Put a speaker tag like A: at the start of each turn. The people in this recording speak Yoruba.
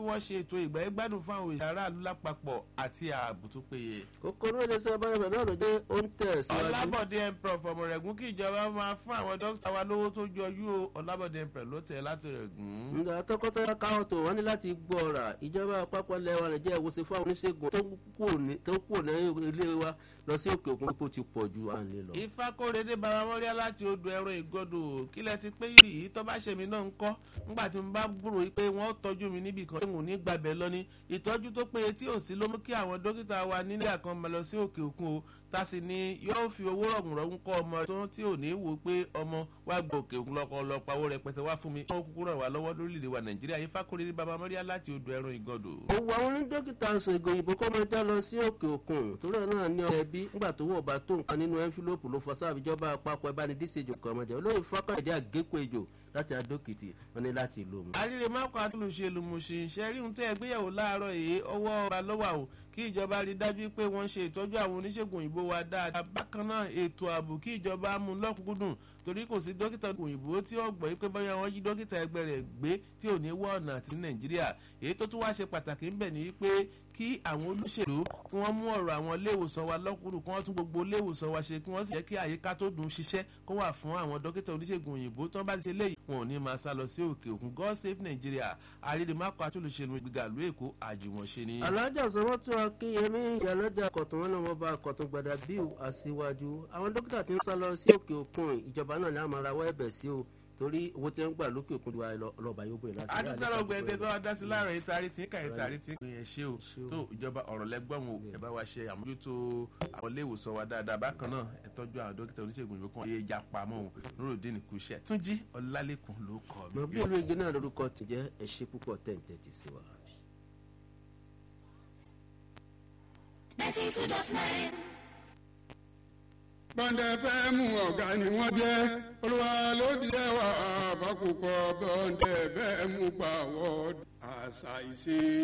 A: wọ́n ṣe ètò ìgbà ìgbádùn fún àwọn èèyàn aráàlú lápapọ̀ àti ààbò tó péye.
B: kòkòrò iléeṣẹ́ abárẹ̀bẹ̀ náà ló jẹ́ ó ń tẹ̀ síwájú.
A: ọlábọ̀dé emperor fọmọrẹ̀gùn kí ìjọba máa fún àwọn dókítà wa lówó tó jọjú o ọlábọ̀dé emperor ló tẹ̀ láti rẹ̀ gùn.
B: ǹgbà tọkọtaya káwọn tó wọn ní láti gbọ́ ọ̀rà ìjọba àpapọ̀ lẹ́wà nàìjíríà wọ́n ṣe fún àwọn oníṣègùn tó kù ní ilé wa lọ sí òkè òkun kó ti pọ̀ ju à ń lè lọ.
A: ìfakóredé baramọ́ríà láti odò ẹ̀rọ ìgọ́dọ̀ kílẹ̀ ti pé yìí tó bá ṣe mí náà ń kọ́ ńgbà tí mo bá gbúrò pé wọ́n tọ́jú mi níbì kan ìwọ̀n ní gbàbẹ̀ lọ ní ìtọ́jú tó péye tí ò sí ló mú kí àwọn dókítà wa nílẹ̀ kan máa lọ sí òkè òkun o tasi ni yóò fi owó rọ̀gùnrọ̀gùn kọ́ ọmọ tó tí ò ní wò pé ọmọ wa gbọ́ òkè òkun lọ́kọ́ lọ pawó rẹpẹtẹ wá fún mi wọ́n kúkú ràn wá lọ́wọ́ lórílẹ̀‐èdè wa nàìjíríà yìí fákòrè baba mọ́ríà láti odò ẹ̀rọ ìgọ́dọ̀.
B: òwò àwọn onídókítà ń sọ ìgò òyìnbó kọ́ máa já lọ sí òkè òkun torí ẹ̀ náà ní ọ̀rẹ́ bí ńgbà tó wọ̀ bá tó nǹkan nínú ẹ́ńfílọ́pù ló fọ sáà ìjọba àpapọ̀ ìbánidíṣejò kan ọmọdé olóyè fákàdé àgékò ejò láti adókìtì wọn ní láti ìlú mu.
A: àríre mákò àtúnṣe lùmùsìn ṣẹ́rí ń tẹ́ ẹgbéyàwó láàárọ̀ yìí ọwọ́ ọba lọ́wọ́ àwọn kí ìjọba rí dájú pé wọ́n ṣe ìtọ́jú àwọn oníṣègùn òyìnbó wa dáadáa bákan náà ètò ààbò kí ìjọba mú lọ́kùnkúndùn torí kò sí dókítà òyìnbó tí ó gbọ́ pé bóyá wọ́n jí dókítà ẹgbẹ́ rẹ̀ gbé tí ò ní wọ́ ọ̀nà àti nàìjíríà èyí tó tún wá ṣe pàtàkì ńbẹ̀ ni pé kí àwọn olóṣèlú kí wọ́n mú ọ̀rọ̀ àwọn iléèwòsàn wa lọ́kùnrin kí wọ́n tún gbogbo iléèwòsàn wa ṣe kí wọ́n sì jẹ́ kí àyíká tó dùn ṣiṣẹ́ kó wà fún àwọn dókítà oníṣègùn òyìnbó tó ń bá ti ṣe léyìí wọn ò ní máa sá lọ sí òkè òkun god save nigeria àrídìmákọ àtúnṣe gbígbà ìlú èkó àjùmọ̀ṣe ni.
B: alájà sọmọtò akínyẹmí ìyálọ́jà kọ̀tún wọn náà wọ́n bá kọ̀tún gbadà bíu aṣíwájú àwọn dókítà ti ń sá lọ sí òkè òkun ìjọba náà ní àmọ́ rawọ́ ẹ̀bẹ̀ sí o torí owó tí wọ́n gbà lókè òkun ti wá lọ́ba yóò gbé láti.
A: adúgbò ọgbẹ tẹ tó wá dá sí láàrin ìtarí tí kàyé tàrí tí kò yẹn ṣe o tó ìjọba ọ̀rọ̀ lẹ́gbọ̀n o ẹ bá wa ṣe àmójútó àwọn ilé ìwòsàn wa dáadáa bákan náà ẹ tọ́jú àwọn dókítà oníṣègùn ìwé kan yé ja pamọ́ o nurudin kùsẹ̀ túnjí ọlálẹ́kùn ló kọ́ mi.
B: mọ bí olú igi náà lórúkọ ti jẹ́ ẹ ṣe púpọ̀ tẹ̀ǹtẹ̀ ti sí wa.
C: ninety two dot nine
D: bọ́ndẹ̀ fẹ́ mú ọ̀gá ni wọ́n jẹ́ olúwa ló di ẹwà àbákùkọ bọ́ndẹ̀ fẹ́ mú pàwọ́ àṣà ìṣe.